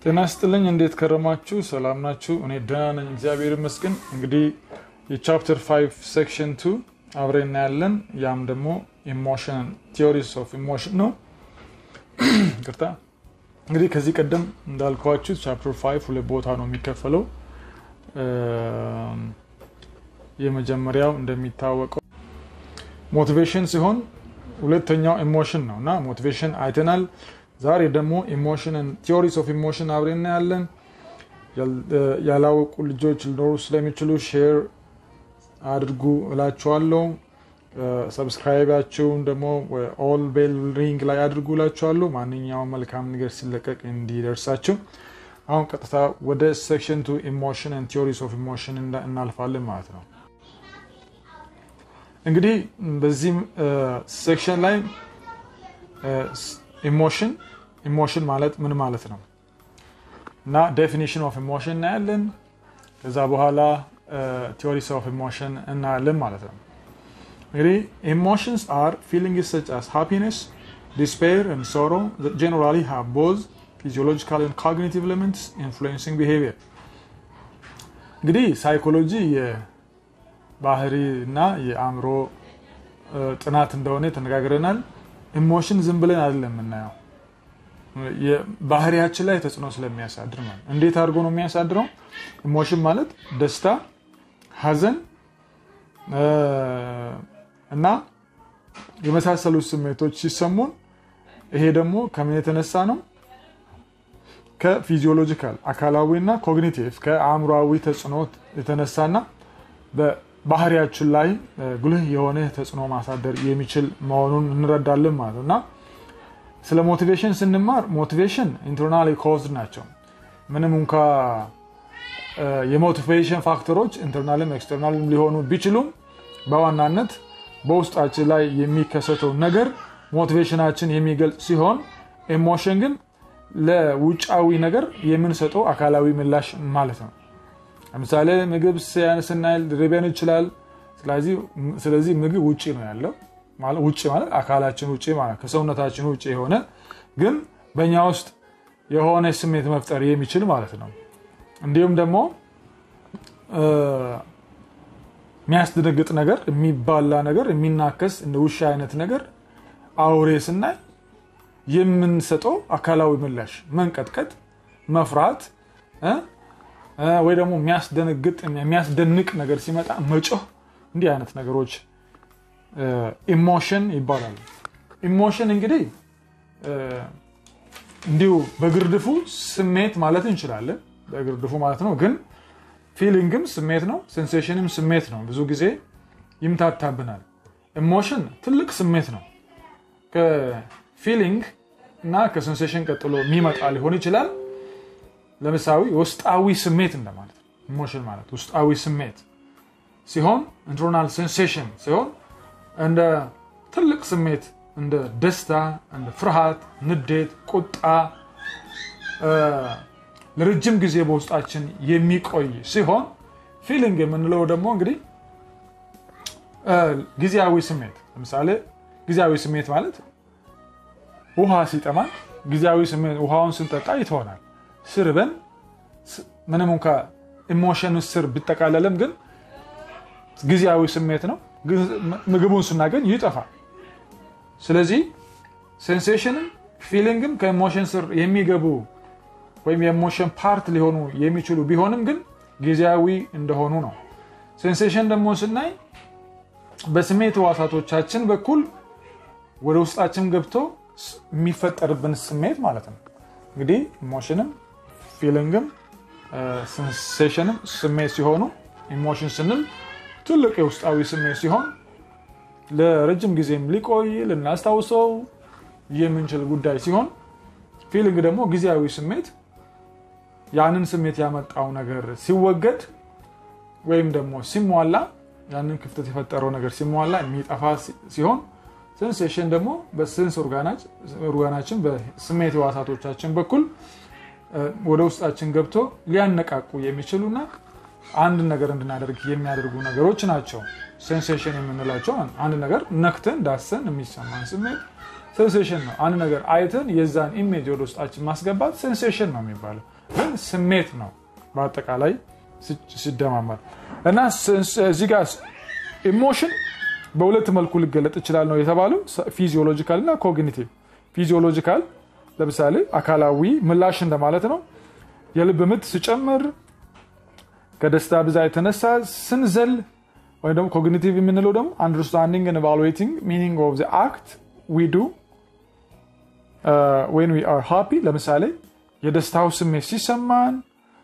ጤና ስጥልኝ። እንዴት ከረማችሁ? ሰላም ናችሁ? እኔ ደህና ነኝ፣ እግዚአብሔር ይመስገን። እንግዲህ የቻፕተር 5 ሴክሽን 2 አብረን እናያለን። ያም ደግሞ ኢሞሽን ቲዮሪስ ኦፍ ኢሞሽን ነው። ቅርታ እንግዲህ ከዚህ ቀደም እንዳልኳችሁ ቻፕተር 5 ሁለት ቦታ ነው የሚከፈለው። የመጀመሪያው እንደሚታወቀው ሞቲቬሽን ሲሆን ሁለተኛው ኢሞሽን ነው እና ሞቲቬሽን አይተናል። ዛሬ ደግሞ ኢሞሽንን ቲዮሪስ ኦፍ ኢሞሽን አብረን እናያለን። ያላወቁ ልጆች ሊኖሩ ስለሚችሉ ሼር አድርጉ እላችኋለሁ። ሰብስክራይባችሁን ደግሞ ኦል ቤል ሪንግ ላይ አድርጉ እላችኋለሁ። ማንኛውም መልካም ነገር ሲለቀቅ እንዲደርሳችሁ። አሁን ቀጥታ ወደ ሴክሽን ቱ ኢሞሽን ቲዮሪስ ኦፍ ኢሞሽን እናልፋለን ማለት ነው። እንግዲህ በዚህም ሴክሽን ላይ ኢሞሽን ኢሞሽን ማለት ምን ማለት ነው እና ዴፊኒሽን ኦፍ ኢሞሽን እናያለን። ከዛ በኋላ ቲዮሪስ ኦፍ ኢሞሽን እናያለን ማለት ነው። እንግዲህ ኢሞሽንስ አር ፊሊንግስ ሰች አስ ሃፒነስ ዲስፔር ኤንድ ሶሮ ጀነራሊ ሃቭ ቦዝ ፊዚዮሎጂካል ኤንድ ኮግኒቲቭ ኤሌመንትስ ኢንፍሉዌንሲንግ ቢሄቪየር። እንግዲህ ሳይኮሎጂ የባህሪ እና የአእምሮ ጥናት እንደሆነ ተነጋግረናል። ኢሞሽን ዝም ብለን አይደለም የምናየው ባህሪያችን ላይ ተጽዕኖ ስለሚያሳድር ማለት እንዴት አድርጎ ነው የሚያሳድረው? ኢሞሽን ማለት ደስታ፣ ሐዘን እና የመሳሰሉት ስሜቶች ሲሰሙን ይሄ ደግሞ ከምን የተነሳ ነው? ከፊዚዮሎጂካል አካላዊ እና ኮግኒቲቭ ከአእምሯዊ ተጽዕኖ የተነሳና ባህሪያችን ላይ ጉልህ የሆነ ተጽዕኖ ማሳደር የሚችል መሆኑን እንረዳለን ማለት ነው እና ስለ ሞቲቬሽን ስንማር ሞቲቬሽን ኢንተርናሊ ኮዝድ ናቸው። ምንም እንኳ የሞቲቬሽን ፋክተሮች ኢንተርናልም ኤክስተርናልም ሊሆኑ ቢችሉም በዋናነት በውስጣችን ላይ የሚከሰተው ነገር ሞቲቬሽናችን የሚገልጽ ሲሆን ኢሞሽን ግን ለውጫዊ ነገር የምንሰጠው አካላዊ ምላሽ ማለት ነው። ለምሳሌ ምግብ ስናይ ሊርበን ይችላል። ስለዚህ ምግብ ውጭ ነው ያለው። ውጭ ማለት አካላችን ውጭ ማለት ከሰውነታችን ውጭ የሆነ ግን በእኛ ውስጥ የሆነ ስሜት መፍጠር የሚችል ማለት ነው። እንዲሁም ደግሞ የሚያስደነግጥ ነገር፣ የሚባላ ነገር፣ የሚናከስ እንደ ውሻ አይነት ነገር አውሬ ስናይ የምንሰጠው አካላዊ ምላሽ መንቀጥቀጥ፣ መፍራት ወይ ደግሞ የሚያስደነግጥ የሚያስደንቅ ነገር ሲመጣ መጮህ፣ እንዲህ አይነት ነገሮች ኢሞሽን ይባላሉ። ኢሞሽን እንግዲህ እንዲሁ በግርድፉ ስሜት ማለት እንችላለን። በግርድፉ ማለት ነው። ግን ፊሊንግም ስሜት ነው፣ ሴንሴሽንም ስሜት ነው። ብዙ ጊዜ ይምታታብናል። ኢሞሽን ትልቅ ስሜት ነው። ከፊሊንግ እና ከሴንሴሽን ቀጥሎ የሚመጣ ሊሆን ይችላል። ለምሳሌ ውስጣዊ ስሜት እንደማለት ነው። ኢሞሽን ማለት ውስጣዊ ስሜት ሲሆን ኢንተርናል ሴንሴሽን ሲሆን እንደ ትልቅ ስሜት እንደ ደስታ፣ እንደ ፍርሃት፣ ንዴት፣ ቁጣ ለረጅም ጊዜ በውስጣችን የሚቆይ ሲሆን ፊሊንግ የምንለው ደግሞ እንግዲህ ጊዜያዊ ስሜት ለምሳሌ ጊዜያዊ ስሜት ማለት ውሃ ሲጠማን ጊዜያዊ ስሜት ውሃውን ስንጠጣ ይተሆናል። ስርበን ምንም እንኳ ኢሞሽን ስር ቢጠቃለልም ግን ጊዜያዊ ስሜት ነው። ምግቡን ስናገኝ ይጠፋል። ስለዚህ ሴንሴሽንም ፊሊንግም ከኢሞሽን ስር የሚገቡ ወይም የኢሞሽን ፓርት ሊሆኑ የሚችሉ ቢሆንም ግን ጊዜያዊ እንደሆኑ ነው። ሴንሴሽን ደግሞ ስናይ በስሜት ህዋሳቶቻችን በኩል ወደ ውስጣችን ገብቶ የሚፈጠርብን ስሜት ማለት ነው። እንግዲህ ኢሞሽንም ፊሊንግም ሴንሴሽንም ስሜት ሲሆኑ ኢሞሽን ስንል ትልቅ የውስጣዊ ስሜት ሲሆን ለረጅም ጊዜም ሊቆይ ልናስታውሰው የምንችል ጉዳይ ሲሆን ፊሊንግ ደግሞ ጊዜያዊ ስሜት ያንን ስሜት ያመጣው ነገር ሲወገድ ወይም ደግሞ ሲሟላ ያንን ክፍተት የፈጠረው ነገር ሲሟላ የሚጠፋ ሲሆን ሴንሴሽን ደግሞ በሴንስ ኦርጋናችን በስሜት ህዋሳቶቻችን በኩል ወደ ውስጣችን ገብቶ ሊያነቃቁ የሚችሉና አንድ ነገር እንድናደርግ የሚያደርጉ ነገሮች ናቸው። ሴንሴሽን የምንላቸው አንድ ነገር ነክተን ዳሰን የሚሰማን ስሜት ሴንሴሽን ነው። አንድ ነገር አይተን የዛን ኢሜጅ ወደ ውስጣችን ማስገባት ሴንሴሽን ነው የሚባለው፣ ግን ስሜት ነው በአጠቃላይ ሲደማመር እና እዚህ ጋር ኢሞሽን በሁለት መልኩ ሊገለጥ ይችላል ነው የተባለው፣ ፊዚዮሎጂካል እና ኮግኒቲቭ። ፊዚዮሎጂካል ለምሳሌ አካላዊ ምላሽ እንደማለት ነው። የልብ ምት ሲጨምር፣ ከደስታ ብዛት የተነሳ ስንዘል፣ ወይም ደግሞ ኮግኒቲቭ የምንለው ደግሞ አንደርስታንዲንግ ኤንድ ኢቫሉዌቲንግ ሚኒንግ ኦፍ ዘ አክት ዊ ዱ ዌን ዊ አር ሃፒ። ለምሳሌ የደስታው ስሜት ሲሰማን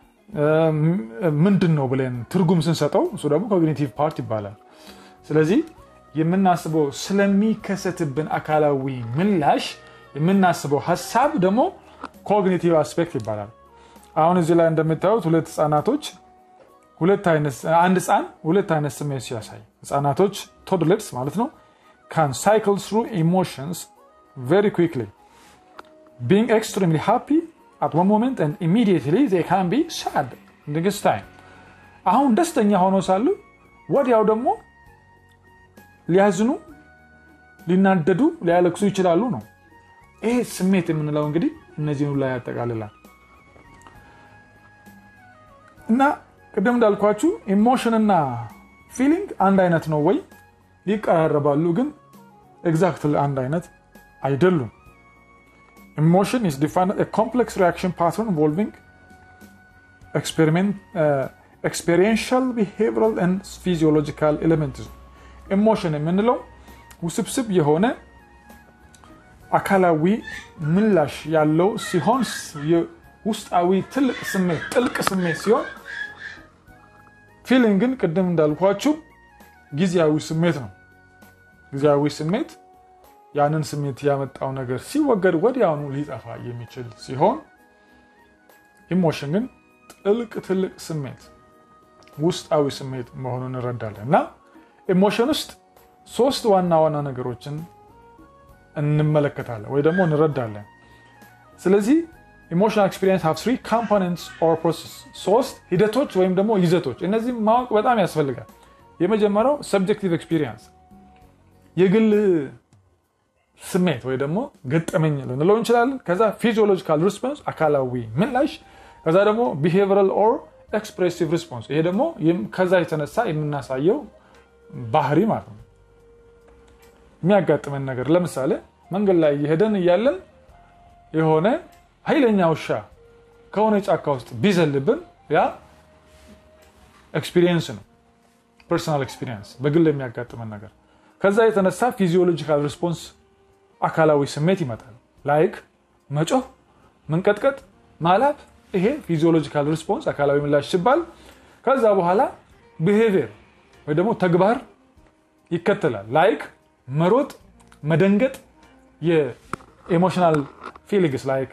ምንድን ነው ብለን ትርጉም ስንሰጠው እሱ ደግሞ ኮግኒቲቭ ፓርት ይባላል። ስለዚህ የምናስበው ስለሚከሰትብን አካላዊ ምላሽ የምናስበው ሀሳብ ደግሞ ኮግኒቲቭ አስፔክት ይባላል። አሁን እዚህ ላይ እንደምታዩት ሁለት ህጻናቶች አንድ ህፃን ሁለት አይነት ስሜት ሲያሳይ ህጻናቶች ቶድለርስ ማለት ነው ካን ሳይክል ትሩ ኢሞሽንስ ቨሪ ኩክሊ ቢንግ ኤክስትሪምሊ ሃፒ at one moment and immediately they can be sad next time አሁን ደስተኛ ሆነው ሳሉ ወዲያው ደግሞ ሊያዝኑ ሊናደዱ ሊያለቅሱ ይችላሉ ነው ይሄ ስሜት የምንለው እንግዲህ እነዚህን ላይ ያጠቃልላል እና ቅድም እንዳልኳችሁ ኢሞሽንና ፊሊንግ አንድ አይነት ነው ወይ ሊቀራረባሉ ግን ኤግዛክትሊ አንድ አይነት አይደሉም Emotion is defined as a complex reaction pattern involving experiment, uh, experiential, behavioral and physiological elements. ኢሞሽን የምንለው ውስብስብ የሆነ አካላዊ ምላሽ ያለው ሲሆን ውስጣዊ ትልቅ ስሜት ጥልቅ ስሜት ሲሆን ፊሊንግ ግን ቅድም እንዳልኳችሁ ጊዜያዊ ስሜት ነው። ጊዜያዊ ስሜት ያንን ስሜት ያመጣው ነገር ሲወገድ ወዲያውኑ ሊጠፋ የሚችል ሲሆን ኢሞሽን ግን ጥልቅ ትልቅ ስሜት ውስጣዊ ስሜት መሆኑን እንረዳለን እና ኢሞሽን ውስጥ ሶስት ዋና ዋና ነገሮችን እንመለከታለን ወይ ደግሞ እንረዳለን። ስለዚህ ኢሞሽናል ኤክስፒሪየንስ ሃቭ ትሪ ኮምፖነንትስ ኦር ፕሮሰስ ሶስት ሂደቶች ወይም ደግሞ ይዘቶች። እነዚህ ማወቅ በጣም ያስፈልጋል። የመጀመሪያው ሰብጀክቲቭ ኤክስፒሪየንስ የግል ስሜት ወይ ደግሞ ገጠመኝ ልንለው እንችላለን። ከዛ ፊዚዮሎጂካል ሪስፖንስ አካላዊ ምላሽ፣ ከዛ ደግሞ ቢሄቪራል ኦር ኤክስፕሬሲቭ ሪስፖንስ ይሄ ደግሞ ከዛ የተነሳ የምናሳየው ባህሪ ማለት ነው። የሚያጋጥመን ነገር ለምሳሌ መንገድ ላይ እየሄደን እያለን የሆነ ኃይለኛ ውሻ ከሆነ ጫካ ውስጥ ቢዘልብን ያ ኤክስፒሪየንስ ነው፣ ፐርሰናል ኤክስፒሪየንስ በግል የሚያጋጥመን ነገር። ከዛ የተነሳ ፊዚዮሎጂካል ሪስፖንስ አካላዊ ስሜት ይመጣል። ላይክ መጮህ፣ መንቀጥቀጥ፣ ማላብ ይሄ ፊዚዮሎጂካል ሪስፖንስ አካላዊ ምላሽ ሲባል ከዛ በኋላ ብሄቪየር ወይ ደግሞ ተግባር ይከተላል። ላይክ መሮጥ፣ መደንገጥ የኤሞሽናል ፊሊንግስ ላይክ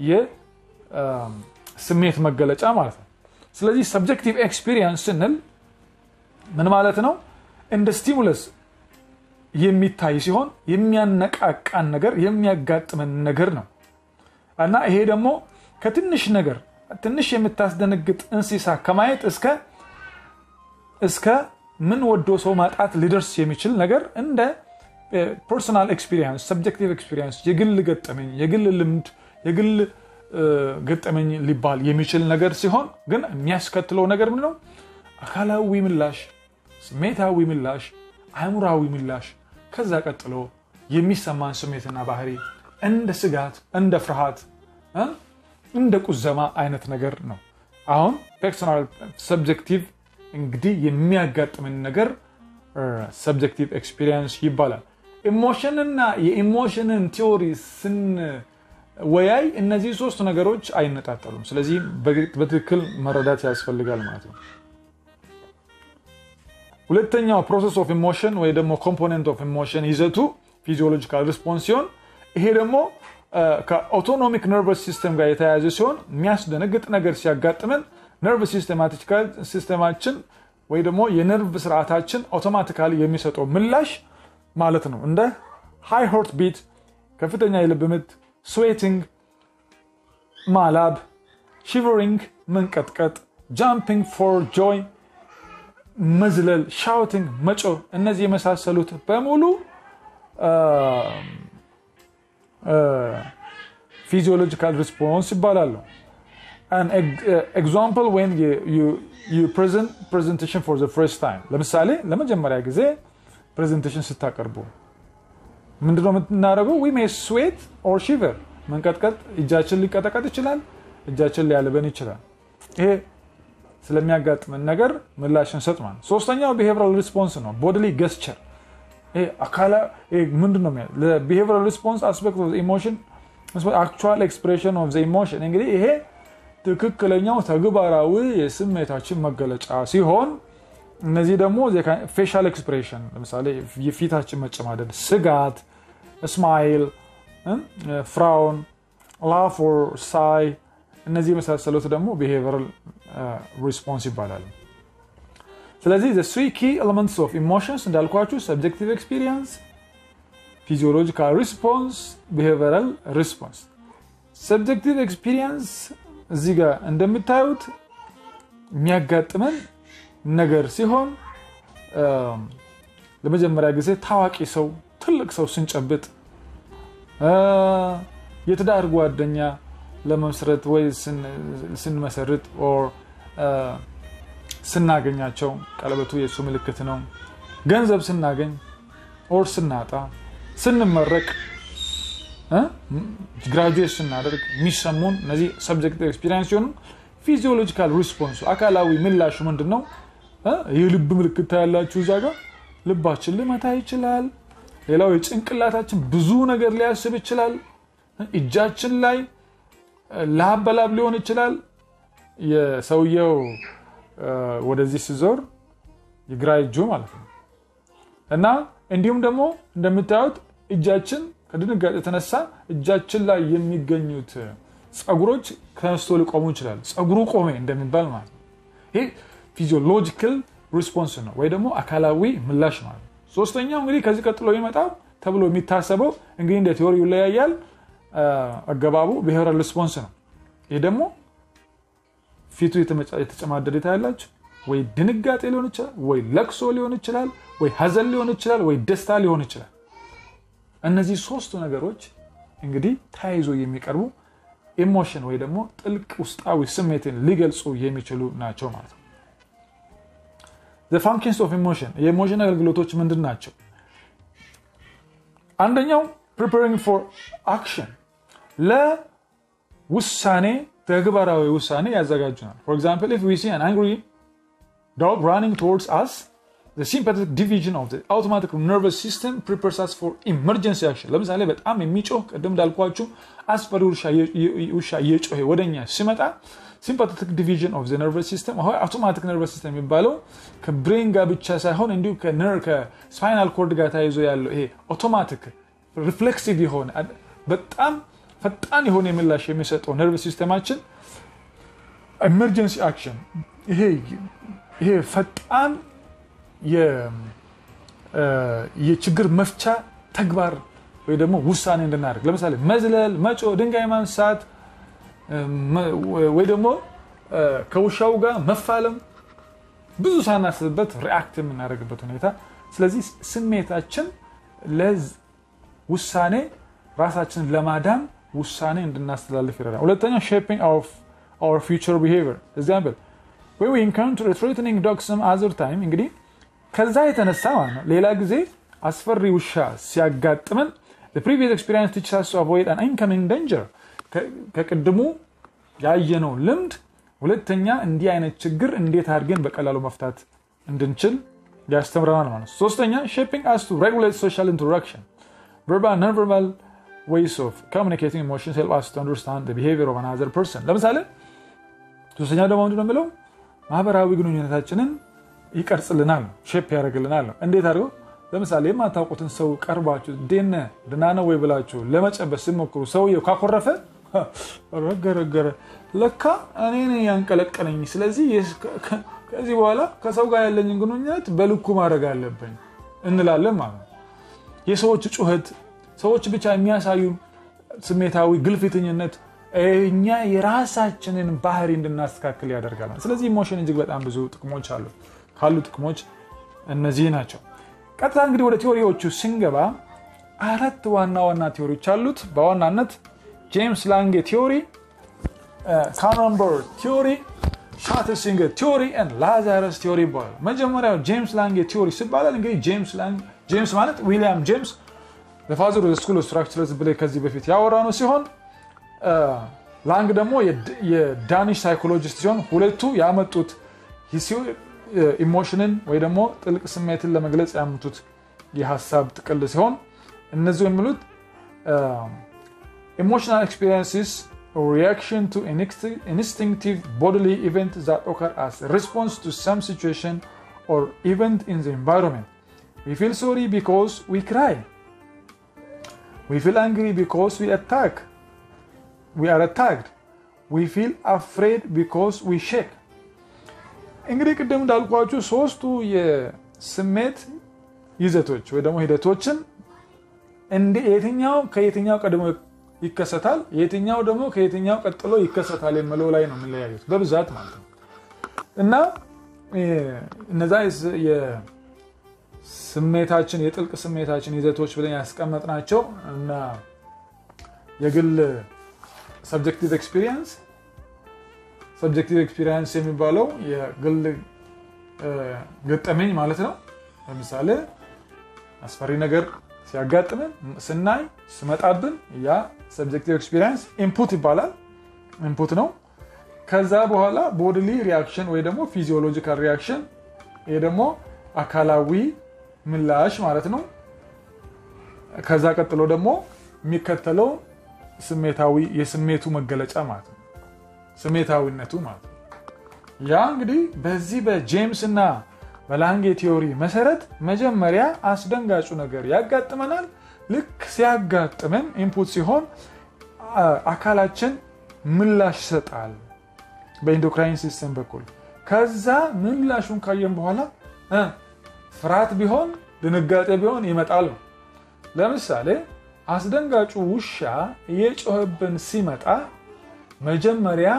የስሜት መገለጫ ማለት ነው። ስለዚህ ሰብጀክቲቭ ኤክስፒሪየንስ ስንል ምን ማለት ነው? እንደ ስቲሙለስ የሚታይ ሲሆን የሚያነቃቃን ነገር የሚያጋጥመን ነገር ነው እና ይሄ ደግሞ ከትንሽ ነገር ትንሽ የምታስደነግጥ እንስሳ ከማየት እስከ እስከ ምን ወዶ ሰው ማጣት ሊደርስ የሚችል ነገር እንደ ፐርሶናል ኤክስፒሪየንስ ሰብጀክቲቭ ኤክስፒሪየንስ የግል ገጠመኝ የግል ልምድ የግል ገጠመኝ ሊባል የሚችል ነገር ሲሆን ግን የሚያስከትለው ነገር ምንድን ነው? አካላዊ ምላሽ፣ ስሜታዊ ምላሽ፣ አእምራዊ ምላሽ ከዛ ቀጥሎ የሚሰማን ስሜትና ባህሪ እንደ ስጋት፣ እንደ ፍርሃት፣ እንደ ቁዘማ አይነት ነገር ነው። አሁን ፐርሶናል ሰብጀክቲቭ እንግዲህ የሚያጋጥምን ነገር ሰብጀክቲቭ ኤክስፒሪየንስ ይባላል። ኢሞሽንና የኢሞሽንን ቲዎሪ ስንወያይ እነዚህ ሶስት ነገሮች አይነጣጠሉም። ስለዚህ በትክክል መረዳት ያስፈልጋል ማለት ነው። ሁለተኛው ፕሮሰስ ኦፍ ኢሞሽን ወይ ደግሞ ኮምፖነንት ኦፍ ኢሞሽን ይዘቱ ፊዚዮሎጂካል ሪስፖንስ ሲሆን ይሄ ደግሞ ከአውቶኖሚክ ነርቨስ ሲስተም ጋር የተያያዘ ሲሆን የሚያስደነግጥ ነገር ሲያጋጥመን ነርቭ ሲስተማችን ወይ ደግሞ የነርቭ ስርዓታችን አውቶማቲካሊ የሚሰጠው ምላሽ ማለት ነው። እንደ ሃይ ሆርት ቢት፣ ከፍተኛ የልብ ምት፣ ስዌቲንግ፣ ማላብ፣ ሺቨሪንግ፣ መንቀጥቀጥ፣ ጃምፒንግ ፎር ጆይ መዝለል፣ ሻውቲንግ፣ መጮህ እነዚህ የመሳሰሉት በሙሉ ፊዚዮሎጂካል ሪስፖንስ ይባላሉ። ኤግዛምፕል ዌን ፕሬዘንቴሽን ፎር ፈርስት ታይም ለምሳሌ ለመጀመሪያ ጊዜ ፕሬዘንቴሽን ስታቀርቡ ምንድነው የምናደርገው? ዊ ሜይ ስዌት ኦር ሺቨር መንቀጥቀጥ፣ እጃችን ሊቀጠቀጥ ይችላል፣ እጃችን ሊያልበን ይችላል። ይሄ ስለሚያጋጥመን ነገር ምላሽ እንሰጥ ማለት። ሶስተኛው ቢሄቪራል ሪስፖንስ ነው፣ ቦዲሊ ገስቸር። ይሄ አካላ ምንድን ነው ቢሄቪራል ሪስፖንስ አስፔክት ኦፍ ኢሞሽን አክቹዋል ኤክስፕሬሽን ኦፍ ኢሞሽን። እንግዲህ ይሄ ትክክለኛው ተግባራዊ የስሜታችን መገለጫ ሲሆን እነዚህ ደግሞ ፌሻል ኤክስፕሬሽን ለምሳሌ የፊታችን መጨማደድ፣ ስጋት፣ ስማይል፣ ፍራውን፣ ላፍ ኦር ሳይ እነዚህ የመሳሰሉት ደግሞ ቢሄቪራል ሪስፖንስ ይባላሉ። ስለዚህ ዘ ስሪ ኪ ኤለመንትስ ኦፍ ኢሞሽንስ እንዳልኳችሁ ሰብጀክቲቭ ኤክስፒሪየንስ፣ ፊዚዮሎጂካል ሪስፖንስ፣ ቢሄቪራል ሪስፖንስ። ሰብጀክቲቭ ኤክስፒሪየንስ እዚህ ጋር እንደምታዩት የሚያጋጥመን ነገር ሲሆን ለመጀመሪያ ጊዜ ታዋቂ ሰው ትልቅ ሰው ስንጨብጥ፣ የትዳር ጓደኛ ለመመስረት ወይ ስንመሰርት ኦር ስናገኛቸው ቀለበቱ የእሱ ምልክት ነው። ገንዘብ ስናገኝ ኦር ስናጣ፣ ስንመረቅ፣ ግራጁዌት ስናደርግ የሚሰሙን እነዚህ ሰብጀክቲቭ ኤክስፒሪየንስ ሲሆኑ ፊዚዮሎጂካል ሪስፖንሱ አካላዊ ምላሹ ምንድን ነው? የልብ ምልክት ያላችሁ እዛ ጋር ልባችን ሊመታ ይችላል። ሌላው የጭንቅላታችን ብዙ ነገር ሊያስብ ይችላል። እጃችን ላይ ላብ በላብ ሊሆን ይችላል። የሰውየው ወደዚህ ሲዞር የግራ እጁ ማለት ነው እና እንዲሁም ደግሞ እንደምታዩት እጃችን ከድንጋጤ የተነሳ እጃችን ላይ የሚገኙት ፀጉሮች ተነስቶ ሊቆሙ ይችላል። ፀጉሩ ቆሜ እንደሚባል ማለት ነው። ይህ ፊዚዮሎጂካል ሪስፖንስ ነው ወይ ደግሞ አካላዊ ምላሽ ማለት ነው። ሶስተኛው እንግዲህ ከዚህ ቀጥሎ የሚመጣው ተብሎ የሚታሰበው እንግዲህ እንደ ቴዎሪ ይለያያል። አገባቡ ቢሄቪራል ሪስፖንስ ነው። ይህ ደግሞ ፊቱ የተጨማደደ ታያላችሁ። ወይ ድንጋጤ ሊሆን ይችላል፣ ወይ ለቅሶ ሊሆን ይችላል፣ ወይ ሀዘን ሊሆን ይችላል፣ ወይ ደስታ ሊሆን ይችላል። እነዚህ ሶስቱ ነገሮች እንግዲህ ተያይዞ የሚቀርቡ ኢሞሽን ወይ ደግሞ ጥልቅ ውስጣዊ ስሜትን ሊገልጹ የሚችሉ ናቸው ማለት ነው። ፋንክሽንስ ኦፍ ኢሞሽን የኢሞሽን አገልግሎቶች ምንድን ናቸው? አንደኛው ፕሪፓሪንግ ፎር አክሽን ለውሳኔ ተግባራዊ ውሳኔ ያዘጋጁናል። ፎር ኤግዛምፕል ኢፍ ዊ ሲ አን አንግሪ ዶግ ራኒንግ ቱወርድስ አስ the sympathetic division of the automatic nervous system prepares us for emergency action ለምሳሌ በጣም የሚጮህ ቅድም እንዳልኳችሁ አስፈሪ ውሻ እየጮሄ ወደኛ ሲመጣ ሲምፓቴቲክ ዲቪዥን ኦፍ ነርቨስ ሲስተም አውቶማቲክ ነርቨስ ሲስተም የሚባለው ከብሬን ጋር ብቻ ሳይሆን እንዲሁ ከስፓይናል ኮርድ ጋር ተያይዞ ያለው ይሄ አውቶማቲክ ሪፍሌክሲቭ የሆነ በጣም ፈጣን የሆነ ምላሽ የሚሰጠው ነርቨስ ሲስተማችን ኤመርጀንሲ አክሽን ይሄ ፈጣን የችግር መፍቻ ተግባር ወይ ደግሞ ውሳኔ እንድናደርግ ለምሳሌ መዝለል፣ መጮ፣ ድንጋይ ማንሳት ወይ ደግሞ ከውሻው ጋር መፋለም ብዙ ሳናስብበት ሪአክት የምናደርግበት ሁኔታ። ስለዚህ ስሜታችን ለውሳኔ ራሳችንን ለማዳን ውሳኔ እንድናስተላልፍ ይረዳል። ሁለተኛው ሼፒንግ አወር ፊውቸር ቢሄቪየር ኤግዛምፕል ወይ ኢንካውንተር ትሬትኒንግ ዶግ ሰም አዘር ታይም እንግዲህ ከዛ የተነሳ ማለት ነው ሌላ ጊዜ አስፈሪ ውሻ ሲያጋጥመን ፕሪቪየስ ኤክስፒሪንስ ቲችስ አስ ቱ አቮይድ አን ኢንከሚንግ ዴንጀር ከቅድሙ ያየነው ልምድ ሁለተኛ እንዲህ አይነት ችግር እንዴት አድርገን በቀላሉ መፍታት እንድንችል ያስተምረናል ማለት ነው። ሶስተኛ ሼፒንግ አስ ቱ ሬጉሌት ሶሻል ኢንተራክሽን ቨርባል ነን ቨርባል ዌይስ ኦፍ ኮሚኒኬቲንግ ኢሞሽንስ ሄልፕ አስ ቱ አንደርስታንድ ዘ ቢሄቪየር ኦፍ አናዘር ፐርሰን። ለምሳሌ ሶስተኛ ደግሞ ምንድን ነው የሚለው ማህበራዊ ግንኙነታችንን ይቀርጽልናል ነው ሼፕ ያደርግልናል ነው። እንዴት አድርገው ለምሳሌ የማታውቁትን ሰው ቀርባችሁ ዴነ ድና ነው ወይ ብላችሁ ለመጨበስ ሲሞክሩ ሰውየው ካኮረፈ ረገረገረ ለካ እኔ ያንቀለቀለኝ፣ ስለዚህ ከዚህ በኋላ ከሰው ጋር ያለኝን ግንኙነት በልኩ ማድረግ አለብኝ እንላለን ማለት ነው። የሰዎች ጩኸት፣ ሰዎች ብቻ የሚያሳዩ ስሜታዊ ግልፍተኝነት እኛ የራሳችንን ባህሪ እንድናስተካክል ያደርጋል። ስለዚህ ኢሞሽን እጅግ በጣም ብዙ ጥቅሞች አሉ። ካሉ ጥቅሞች እነዚህ ናቸው። ቀጥታ እንግዲህ ወደ ቴዎሪዎቹ ስንገባ አራት ዋና ዋና ቲዎሪዎች አሉት። በዋናነት ጄምስ ላንጌ ቲዎሪ፣ ካኖንበርግ ቲዎሪ፣ ሻትሲንገር ቲዎሪ እና ላዛረስ ቲዎሪ ይባላል። መጀመሪያው ጄምስ ላንጌ ቲዎሪ ሲባላል እንግዲህ ጄምስ ማለት ዊሊያም ጄምስ ፋዘር ስኩል ኦፍ ስትራክቸርስ ብለ ከዚህ በፊት ያወራ ነው ሲሆን ላንግ ደግሞ የዳኒሽ ሳይኮሎጂስት ሲሆን ሁለቱ ያመጡት ኢሞሽንን ወይ ደግሞ ጥልቅ ስሜትን ለመግለጽ ያመጡት የሀሳብ ጥቅል ሲሆን እነዚህ የሚሉት ኢሞሽናል ኤክስፒሪንስስ ሪያክሽን ቱ ኢንስቲንክቲቭ ቦዲሊ ኢቨንት ዛት ኦከር አስ ሪስፖንስ ቱ ሰም ሲቹዌሽን ኦር ኢቨንት ኢን ዘ ኤንቫይሮንመንት ዊ ፊል ሶሪ ቢኮዝ ዊ ክራይ ዊ ፊል አንግሪ ቢኮዝ ዊ አታክ ዊ አር አታክድ ዊ ፊል አፍሬድ ቢኮዝ ዊ ሼክ እንግዲህ ቅድም እንዳልኳችሁ ሶስቱ የስሜት ይዘቶች ወይ ደግሞ ሂደቶችን የትኛው ከየትኛው ቀድሞ ይከሰታል፣ የትኛው ደግሞ ከየትኛው ቀጥሎ ይከሰታል የምለው ላይ ነው የሚለያዩት በብዛት ማለት ነው። እና እነዛ የስሜታችን የጥልቅ ስሜታችን ይዘቶች ብለን ያስቀመጥናቸው እና የግል ሰብጀክቲቭ ኤክስፒሪየንስ ሰብጀክቲቭ ኤክስፒሪየንስ የሚባለው የግል ገጠመኝ ማለት ነው። ለምሳሌ አስፈሪ ነገር ሲያጋጥምን ስናይ ስመጣብን ያ ሰብጀክቲቭ ኤክስፒሪየንስ ኢንፑት ይባላል። ኢንፑት ነው። ከዛ በኋላ ቦድሊ ሪያክሽን ወይ ደግሞ ፊዚዮሎጂካል ሪያክሽን፣ ይሄ ደግሞ አካላዊ ምላሽ ማለት ነው። ከዛ ቀጥሎ ደግሞ የሚከተለው ስሜታዊ የስሜቱ መገለጫ ማለት ነው። ስሜታዊነቱ ማለት ነው። ያ እንግዲህ በዚህ በጄምስ እና በላንጌ ቲዮሪ መሰረት መጀመሪያ አስደንጋጩ ነገር ያጋጥመናል። ልክ ሲያጋጥመን ኢንፑት ሲሆን አካላችን ምላሽ ይሰጣል በኢንዶክራይን ሲስተም በኩል። ከዛ ምላሹን ካየን በኋላ ፍርሃት ቢሆን ድንጋጤ ቢሆን ይመጣል ነው። ለምሳሌ አስደንጋጩ ውሻ እየጮኸብን ሲመጣ መጀመሪያ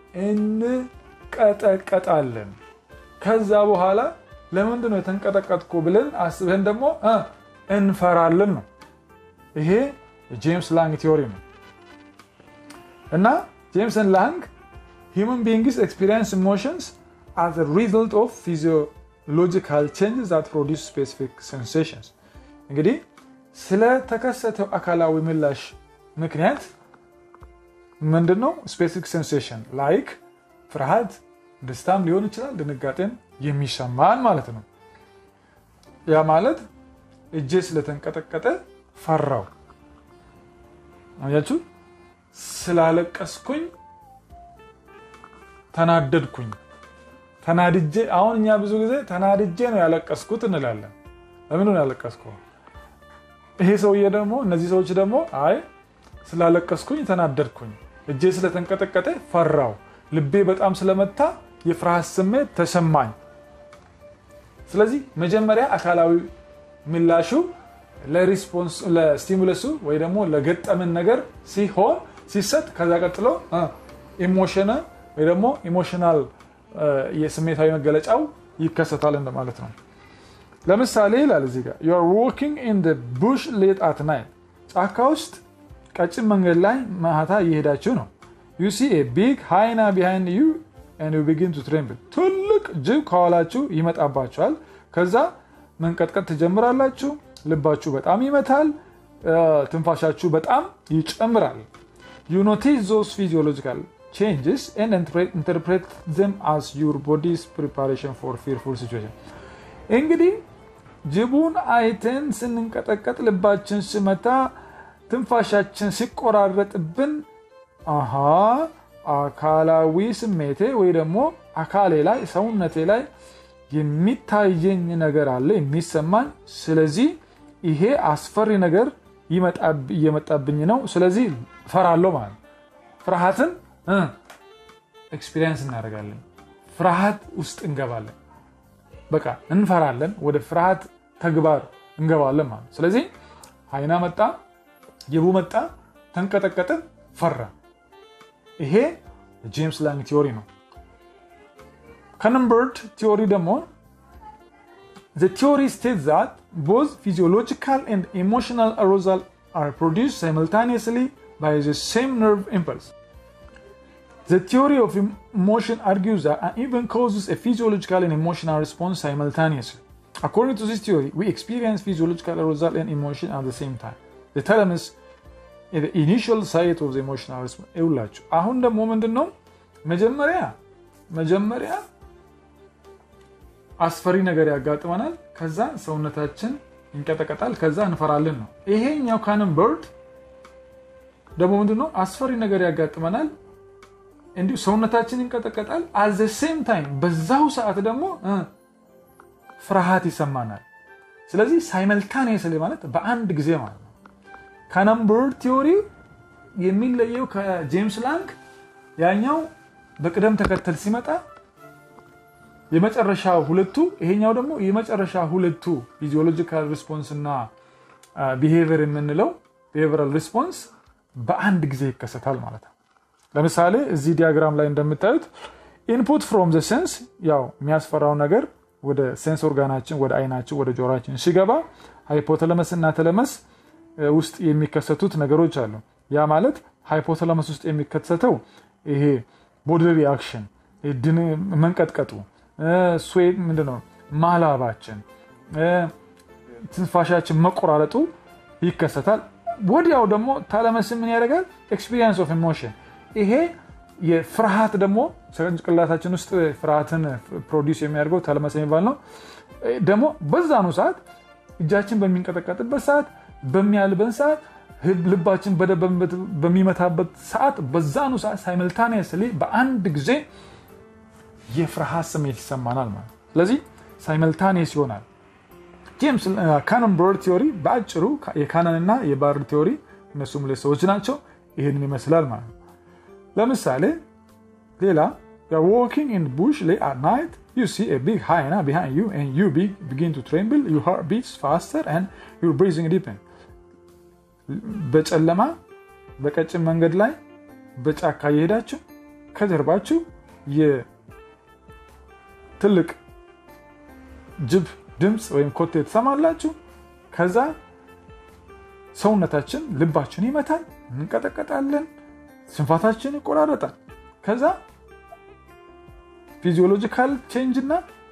እንቀጠቀጣለን። ከዛ በኋላ ለምንድን ነው የተንቀጠቀጥኩ ብለን አስበን ደግሞ እንፈራለን ነው። ይሄ የጄምስ ላንግ ቲዮሪ ነው እና ጄምስን ላንግ ሂውማን ቢንግስ ኤክስፒሪየንስ ኢሞሽንስ አዝ ሪዘልት ኦፍ ፊዚዮሎጂካል ቼንጅስ ዛት ፕሮዲስ ስፔሲፊክ ሴንሴሽንስ እንግዲህ ስለተከሰተው አካላዊ ምላሽ ምክንያት ምንድን ነው ስፔሲፊክ ሴንሴሽን ላይክ ፍርሃት፣ ደስታም ሊሆን ይችላል፣ ድንጋጤን የሚሰማን ማለት ነው። ያ ማለት እጄ ስለተንቀጠቀጠ ፈራው። አያችሁ፣ ስላለቀስኩኝ ተናደድኩኝ። ተናድጄ አሁን እኛ ብዙ ጊዜ ተናድጄ ነው ያለቀስኩት እንላለን። ለምን ነው ያለቀስኩ? ይሄ ሰውዬ ደግሞ እነዚህ ሰዎች ደግሞ አይ ስላለቀስኩኝ ተናደድኩኝ፣ እጄ ስለተንቀጠቀጠ ፈራው፣ ልቤ በጣም ስለመታ የፍርሃት ስሜት ተሰማኝ። ስለዚህ መጀመሪያ አካላዊ ምላሹ ለስቲሙለሱ ወይ ደግሞ ለገጠምን ነገር ሲሆን ሲሰጥ ከዛ ቀጥሎ ኢሞሽን ወይ ደግሞ ኢሞሽናል የስሜታዊ መገለጫው ይከሰታል እንደማለት ነው። ለምሳሌ ይላል እዚህ ጋር ዩ አር ዎኪንግ ኢን ቡሽ ሌት አት ናይት፣ ጫካ ውስጥ ቀጭን መንገድ ላይ ማታ እየሄዳችሁ ነው። ዩ ሲ ኤ ቢግ ሃይና ቢሃይንድ ዩ ኤንድ ዩ ቢጊን ቱ ትሬምብል፣ ትልቅ ጅብ ከኋላችሁ ይመጣባችኋል። ከዛ መንቀጥቀጥ ትጀምራላችሁ። ልባችሁ በጣም ይመታል። ትንፋሻችሁ በጣም ይጨምራል። ዩ ኖቲስ ዞስ ፊዚዮሎጂካል changes and interpret them as your body's preparation for fearful situation እንግዲህ ጅቡን አይተን ስንንቀጠቀጥ ልባችን ስመታ ትንፋሻችን ሲቆራረጥብን አሃ አካላዊ ስሜቴ ወይ ደግሞ አካሌ ላይ ሰውነቴ ላይ የሚታየኝ ነገር አለ የሚሰማኝ ስለዚህ ይሄ አስፈሪ ነገር እየመጣብኝ ነው ስለዚህ ፈራለሁ ማለት ፍርሃትን ኤክስፒሪየንስ እናደርጋለን ፍርሃት ውስጥ እንገባለን በቃ እንፈራለን ወደ ፍርሃት ተግባር እንገባለን ማለት ስለዚህ አይና መጣ ጅቡ መጣ ተንቀጠቀጥን ፈራ ይሄ ጄምስ ላንግ ቲዮሪ ነው ከነምበርድ ቲዮሪ ደግሞ the theory states that both physiological and emotional arousal are produced simultaneously by the same nerve impulse. The theory of emotion argues that an event causes a physiological and emotional response simultaneously. According to this theory, we experience physiological arousal and emotion at the same time. The thalamus is the initial site of the emotional response. ይውላችሁ አሁን ደግሞ ምንድን ነው መጀመሪያ መጀመሪያ አስፈሪ ነገር ያጋጥመናል። ከዛ ሰውነታችን ይንቀጠቀጣል። ከዛ እንፈራለን ነው። ይሄኛው ካንም በርድ ደግሞ ምንድን ነው አስፈሪ ነገር ያጋጥመናል። እንዲሁ ሰውነታችን ይንቀጠቀጣል። አዘ ሴም ታይም በዛው ሰዓት ደግሞ ፍርሃት ይሰማናል። ስለዚህ ሳይመልታኔስሊ ማለት በአንድ ጊዜ ማለት ነው። ከነምበር ቲዮሪ የሚለየው ከጄምስ ላንግ ያኛው በቅደም ተከተል ሲመጣ የመጨረሻ ሁለቱ ይሄኛው ደግሞ የመጨረሻ ሁለቱ ፊዚዮሎጂካል ሪስፖንስ እና ቢሄቪየር የምንለው ቢሄቪየራል ሪስፖንስ በአንድ ጊዜ ይከሰታል ማለት ነው። ለምሳሌ እዚህ ዲያግራም ላይ እንደምታዩት ኢንፑት ፍሮም ዘ ሴንስ ያው የሚያስፈራው ነገር ወደ ሴንስ ኦርጋናችን ወደ አይናችን ወደ ጆሮችን ሲገባ ሃይፖተለመስ እና ተለመስ ውስጥ የሚከሰቱት ነገሮች አሉ። ያ ማለት ሃይፖተለመስ ውስጥ የሚከሰተው ይሄ ቦዲ ሪአክሽን መንቀጥቀጡ፣ ስዌት ምንድነው ማላባችን፣ ትንፋሻችን መቆራረጡ ይከሰታል። ወዲያው ደግሞ ታለመስ ምን ያደርጋል? ኤክስፒሪየንስ ኦፍ ኢሞሽን ይሄ የፍርሃት ደግሞ ጭንቅላታችን ውስጥ ፍርሃትን ፕሮዲስ የሚያደርገው ታለመስ የሚባል ነው። ደግሞ በዛኑ ሰዓት እጃችን በሚንቀጠቀጥበት ሰዓት፣ በሚያልበን ሰዓት፣ ልባችን በሚመታበት ሰዓት በዛኑ ሰዓት ሳይመልታኒየስሊ በአንድ ጊዜ የፍርሃት ስሜት ይሰማናል ማለት ነው። ስለዚህ ሳይመልታኒየስ ይሆናል። ጄምስ ካነን በርድ ቲዮሪ በአጭሩ የካነን እና የባርድ ቲዮሪ እነሱም ሁለት ሰዎች ናቸው። ይህንን ይመስላል ማለት ነው። ለምሳሌ ሌላ ዋኪንግ ኢን ቡሽ ሌት አት ናይት ዩ ሲ ኤ ቢግ ሃይና ቢሃይንድ ዩ ኤንድ ዩ ቢጊን ቱ ትሬምብል ዩር ሃርት ቢትስ ፋስተር ኤንድ ዩር ብሪዚንግ ዲፕን። በጨለማ በቀጭን መንገድ ላይ በጫካ እየሄዳችሁ ከጀርባችሁ የትልቅ ጅብ ድምፅ ወይም ኮቴ ትሰማላችሁ። ከዛ ሰውነታችን ልባችን ይመታል፣ እንቀጠቀጣለን፣ ስንፋታችን ይቆራረጣል። ከዛ ፊዚዮሎጂካል ቼንጅ እና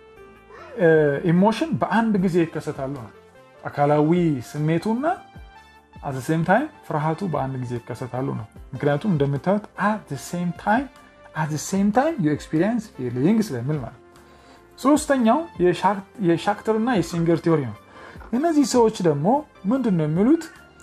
ኢሞሽን በአንድ ጊዜ ይከሰታሉ ነው። አካላዊ ስሜቱና አት ሴም ታይም ፍርሃቱ በአንድ ጊዜ ይከሰታሉ ነው። ምክንያቱም እንደምታዩት አት ሴም ታይም አት ሴም ታይም ዩ ኤክስፒሪየንስ ፊሊንግ ስለሚል ማለት ሶስተኛው የሻክተር እና የሲንገር ቲዮሪ ነው። እነዚህ ሰዎች ደግሞ ምንድን ነው የሚሉት?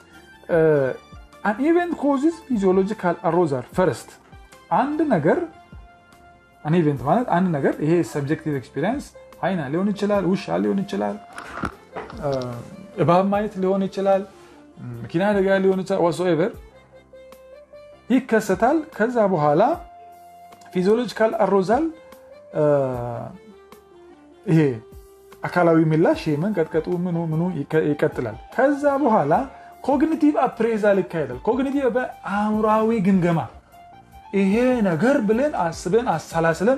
አን ኢቨንት ኮዝስ ፊዚዮሎጂካል አሮዛል ፈርስት። አንድ ነገር አን ኢቨንት ማለት አንድ ነገር ይሄ ሰብጀክቲቭ ኤክስፒሪየንስ አይና ሊሆን ይችላል፣ ውሻ ሊሆን ይችላል፣ እባብ ማየት ሊሆን ይችላል፣ መኪና አደጋ ሊሆን ይችላል፣ ዋትሶኤቨር ይከሰታል። ከዛ በኋላ ፊዚዮሎጂካል አሮዛል ይሄ አካላዊ ምላሽ ይሄ መንቀጥቀጡ ምኑ ምኑ ይቀጥላል። ከዛ በኋላ ኮግኒቲቭ አፕሬዛል ይካሄዳል። ኮግኒቲቭ በአእምሯዊ ግምገማ ይሄ ነገር ብለን አስበን አሰላስለን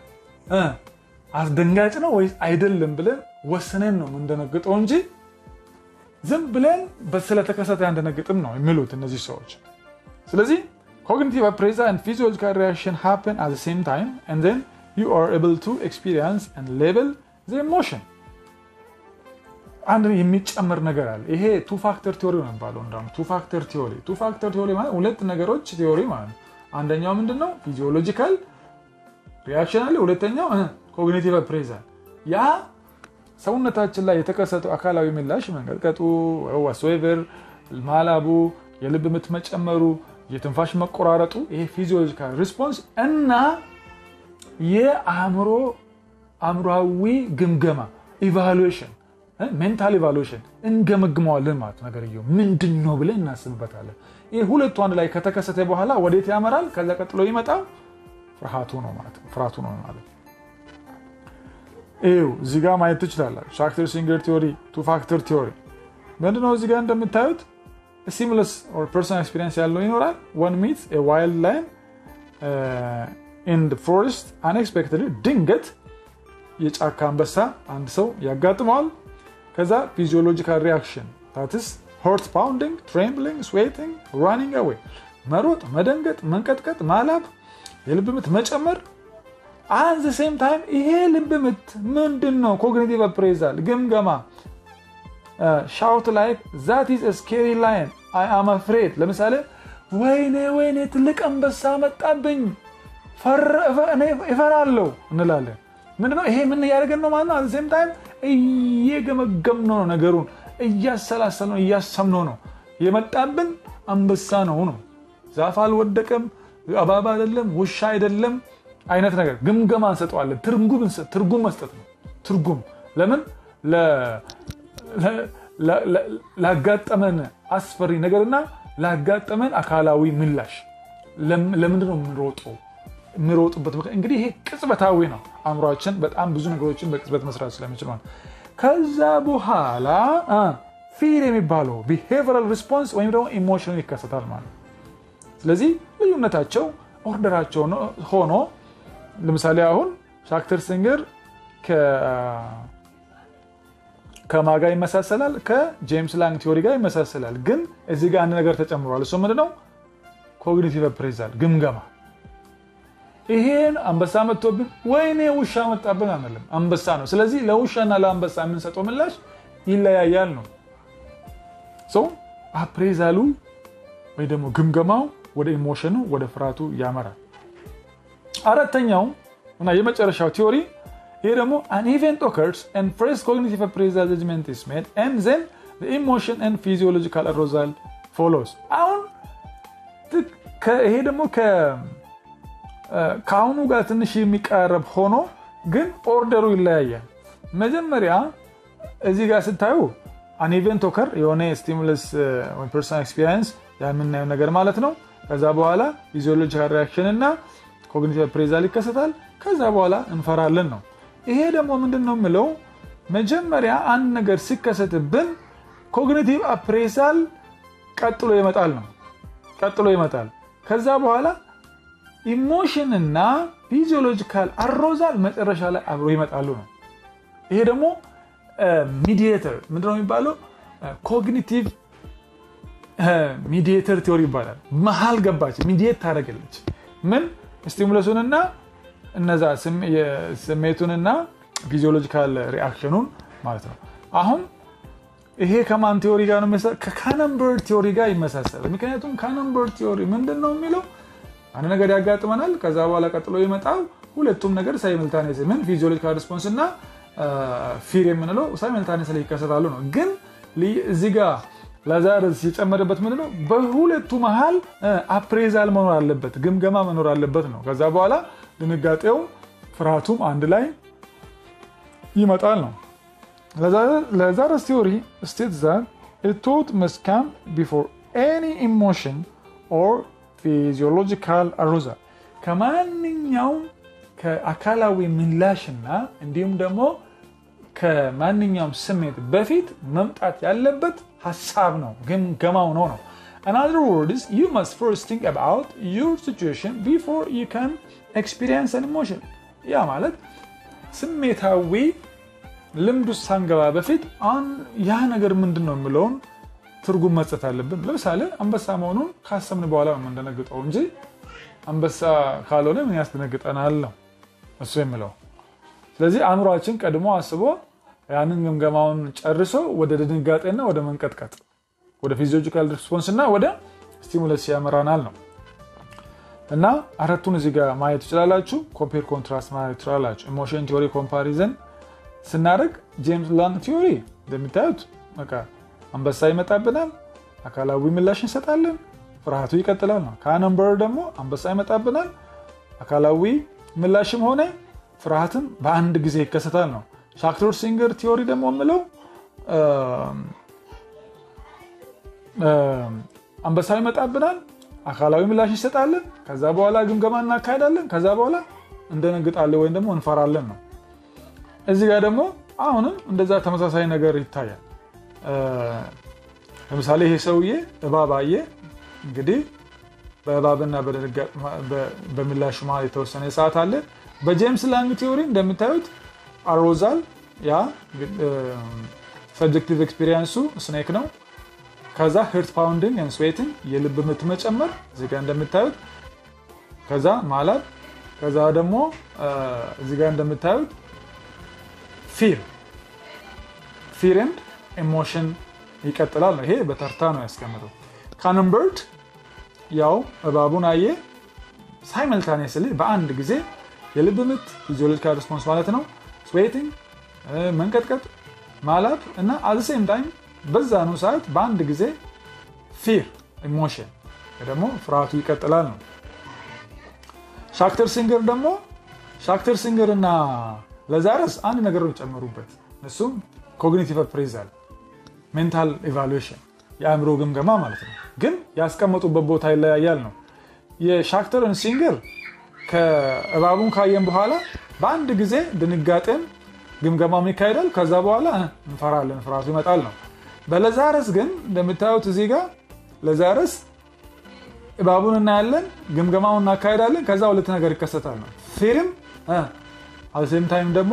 አስደንጋጭ ነው ወይስ አይደለም ብለን ወስነን ነው የምንደነግጠው እንጂ ዝም ብለን ስለተከሰተ ያንደነግጥም ነው የሚሉት እነዚህ ሰዎች። ስለዚህ ኮግኒቲቭ አፕሬዛል and physiological reaction happen at the same time and then you are able to experience and label the emotion አንድ የሚጨመር ነገር አለ። ይሄ ቱ ፋክተር ቲዮሪ ነው የሚባለው። እንዳውም ቱ ፋክተር ቲዮሪ ቱ ፋክተር ቲዮሪ ማለት ሁለት ነገሮች ቲዮሪ ማለት ነው። አንደኛው ምንድን ነው ፊዚዮሎጂካል ሪያክሽን አለ። ሁለተኛው ኮግኒቲቭ አፕሬዛል ያ ሰውነታችን ላይ የተከሰተው አካላዊ ምላሽ መንቀጥቀጡ፣ ዋትሶኤቨር ማላቡ፣ የልብ ምት መጨመሩ፣ የትንፋሽ መቆራረጡ ይሄ ፊዚዮሎጂካል ሪስፖንስ እና የአእምሮ አእምሯዊ ግምገማ ኢቫሉዌሽን ሜንታል ኢቫሉዌሽን እንገመግመዋለን ማለት ነገርየው ምንድን ነው ብለን እናስብበታለን። ይህ ሁለቱ አንድ ላይ ከተከሰተ በኋላ ወዴት ያመራል? ከዛ ቀጥሎ ይመጣው ፍርሃቱ ነው ማለት ነው። ፍርሃቱ ነው ማለት ይኸው እዚህ ጋር ማየት ትችላላችሁ። ሻክተር ሲንገር ቲዮሪ፣ ቱ ፋክተር ቲዮሪ ምንድነው? እዚህ ጋር እንደምታዩት ሲምለስ ፐርሰናል ኤክስፒሪየንስ ያለው ይኖራል። ወን ሚት ዋይልድ ላይን ኢን ፎረስት አንኤክስፔክትድ ድንገት የጫካ አንበሳ አንድ ሰው ያጋጥመዋል። ከዛ ፊዚዮሎጂካል ሪያክሽን ታትስ ሆርት ፓውንዲንግ ትሬምብሊንግ ስዌቲንግ ራኒንግ አዌይ መሮጥ መደንገጥ መንቀጥቀጥ ማላብ የልብ ምት መጨመር አን ዘ ሴም ታይም ይሄ ልብ ምት ምንድን ነው ኮግኒቲቭ አፕሬዛል ግምገማ ሻውት ላይክ ዛት ኢዝ ስኬሪ ላይን አይ አም አፍሬድ ለምሳሌ ወይኔ ወይኔ ትልቅ አንበሳ መጣብኝ እፈራለሁ እንላለን ምንድነው ይሄ ምን እያደረገን ነው ማለት ነው አን ሴም ታይም እየገመገምነው ነው ነገሩን እያሰላሰል ነው እያሰብነው ነው የመጣብን አንበሳ ነው ነው ዛፍ አልወደቀም እባብ አይደለም ውሻ አይደለም አይነት ነገር ግምገማ እንሰጠዋለን ትርጉም መስጠት ነው ትርጉም ለምን ላጋጠመን አስፈሪ ነገርና ላጋጠመን አካላዊ ምላሽ ለምንድን ነው የምንሮጠው የሚሮጡበት እንግዲህ ይሄ ቅጽበታዊ ነው አእምሯችን በጣም ብዙ ነገሮችን በቅጽበት መስራት ስለሚችል ማለት ከዛ በኋላ ፊር የሚባለው ቢሄቨራል ሪስፖንስ ወይም ደግሞ ኢሞሽን ይከሰታል ማለት ስለዚህ ልዩነታቸው ኦርደራቸው ሆኖ ለምሳሌ አሁን ሻክተር ሲንገር ከማጋ ይመሳሰላል ከጄምስ ላንግ ቲዮሪ ጋር ይመሳሰላል ግን እዚህ ጋር አንድ ነገር ተጨምሯል እሱ ምንድነው ኮግኒቲቭ አፕሬዛል ግምገማ ይሄን አንበሳ መጥቶብን ወይኔ ውሻ መጣብን አንልም አንበሳ ነው ስለዚህ ለውሻና ለአንበሳ የምንሰጠው ምላሽ ይለያያል ነው ሰው አፕሬዛሉ ወይ ደግሞ ግምገማው ወደ ኢሞሽኑ ወደ ፍርሃቱ ያመራል አራተኛው እና የመጨረሻው ቲዮሪ ይሄ ደግሞ an event occurs and first cognitive appraisal judgment is made and then the emotion and physiological arousal follows አሁን ይሄ ደግሞ ከአሁኑ ጋር ትንሽ የሚቀረብ ሆኖ ግን ኦርደሩ ይለያያል መጀመሪያ እዚህ ጋር ስታዩ አን ኢቨንት ኦከር የሆነ ስቲሙለስ ፐርሰናል ኤክስፒሪንስ የምናየው ነገር ማለት ነው ከዛ በኋላ ፊዚዮሎጂካል ሪያክሽን እና ኮግኒቲቭ አፕሬዛል ይከሰታል ከዛ በኋላ እንፈራለን ነው ይሄ ደግሞ ምንድን ነው የምለው መጀመሪያ አንድ ነገር ሲከሰትብን ኮግኒቲቭ አፕሬዛል ቀጥሎ ይመጣል ነው ቀጥሎ ይመጣል ከዛ በኋላ ኢሞሽን እና ፊዚዮሎጂካል አሮዛል መጨረሻ ላይ አብሮ ይመጣሉ ነው ይሄ ደግሞ ሚዲየተር ምንድነው የሚባለው ኮግኒቲቭ ሚዲየተር ቲዮሪ ይባላል መሀል ገባች ሚዲየት ታደረገለች ምን ስቲሙለሱንና እነዛ ስሜቱንና ፊዚዮሎጂካል ሪአክሽኑን ማለት ነው አሁን ይሄ ከማን ቲዮሪ ጋር ነው ከካነንበር ቲዮሪ ጋር ይመሳሰላል ምክንያቱም ካነንበር ቲዮሪ ምንድን ነው የሚለው አንድ ነገር ያጋጥመናል ከዛ በኋላ ቀጥሎ ይመጣው ሁለቱም ነገር ሳይመልታኔስ ምን ፊዚዮሎጂካል ሪስፖንስ እና ፊር የምንለው ሳይመልታኔስ ላይ ይከሰታሉ ነው ግን እዚህ ጋር ላዛረስ የጨመረበት ምንድን ነው በሁለቱ መሀል አፕሬዛል መኖር አለበት ግምገማ መኖር አለበት ነው ከዛ በኋላ ድንጋጤው ፍርሃቱም አንድ ላይ ይመጣል ነው ለዛረስ ቲዮሪ ስቴት ዛት ቶት መስካም ቢፎር ኤኒ ኢሞሽን ኦር ፊዚዮሎጂካል አሩዛል ከማንኛውም ከአካላዊ ምላሽና እንዲሁም ደግሞ ከማንኛውም ስሜት በፊት መምጣት ያለበት ሀሳብ ነው ግምገማው ነው ነው In other words, you must first think about your situation before you can experience an emotion. ያ ማለት ስሜታዊ ልምድ ውስጥ ሳንገባ በፊት ያ ነገር ምንድን ነው የምለውን ትርጉም መስጠት አለብን ለምሳሌ አንበሳ መሆኑን ካሰብን በኋላ ነው የምንደነግጠው እንጂ አንበሳ ካልሆነ ምን ያስደነግጠናል ነው እሱ የምለው ስለዚህ አእምሯችን ቀድሞ አስቦ ያንን ግምገማውን ጨርሶ ወደ ድንጋጤና ወደ መንቀጥቀጥ ወደ ፊዚዮሎጂካል ሪስፖንስ እና ወደ ስቲሙለስ ያመራናል ነው እና አራቱን እዚህ ጋር ማየት ትችላላችሁ ኮምፔር ኮንትራስት ማየት ትችላላችሁ ኢሞሽን ቲዮሪ ኮምፓሪዘን ስናደርግ ጄምስ ላንግ ቲዮሪ እንደሚታዩት በቃ አንበሳ ይመጣብናል አካላዊ ምላሽ እንሰጣለን ፍርሃቱ ይቀጥላል ነው ከአነንበር ደግሞ አንበሳ ይመጣብናል አካላዊ ምላሽም ሆነ ፍርሃትም በአንድ ጊዜ ይከሰታል ነው ሻክተር ሲንገር ቲዮሪ ደግሞ የምለው አንበሳ ይመጣብናል አካላዊ ምላሽ ይሰጣለን ከዛ በኋላ ግምገማ እናካሄዳለን ከዛ በኋላ እንደነግጣለን ወይም ደግሞ እንፈራለን ነው እዚህ ጋር ደግሞ አሁንም እንደዛ ተመሳሳይ ነገር ይታያል ለምሳሌ ይሄ ሰውዬ እባብ አየ እንግዲህ በእባብና በምላሹ መሀል የተወሰነ ሰዓት አለ በጄምስ ላንግ ቲዮሪ እንደምታዩት አሮዛል ያ ሰብጀክቲቭ ኤክስፒሪየንሱ ስኔክ ነው። ከዛ ሄርት ፓውንዲንግ ኤንድ ስዌቲንግ የልብ ምት መጨመር እዚህ ጋር እንደምታዩት፣ ከዛ ማላብ፣ ከዛ ደግሞ እዚህ ጋር እንደምታዩት ፊር ፊር ኤንድ ኢሞሽን ይቀጥላል ነው። ይሄ በተርታ ነው ያስቀምጠው። ካንንበርድ ያው እባቡን አየ ሳይመልታኔስሊ በአንድ ጊዜ የልብ ምት ፊዚዮሎጂካል ሪስፖንስ ማለት ነው፣ ስዌቲንግ መንቀጥቀጥ፣ ማላብ እና አዘሴም ታይም በዛኑ ሰዓት በአንድ ጊዜ ፊር ኢሞሽን ደግሞ ፍርሃቱ ይቀጥላል ነው። ሻክተር ሲንገር ደግሞ ሻክተር ሲንገር እና ለዛረስ አንድ ነገር ጨመሩበት። እሱም ኮግኒቲቭ አፕሬዛል ሜንታል ኢቫሉዌሽን የአእምሮ ግምገማ ማለት ነው። ግን ያስቀመጡበት ቦታ ይለያያል ነው። የሻክተርን ሲንገር ከእባቡን ካየን በኋላ በአንድ ጊዜ ድንጋጤን ግምገማም ይካሄዳል። ከዛ በኋላ እንፈራለን፣ ፍርሃቱ ይመጣል ነው። በለዛረስ ግን እንደምታዩት እዚህ ጋር ለዛረስ እባቡን እናያለን፣ ግምገማውን እናካሄዳለን። ከዛ ሁለት ነገር ይከሰታል ነው ፊርም አሴም ታይም ደግሞ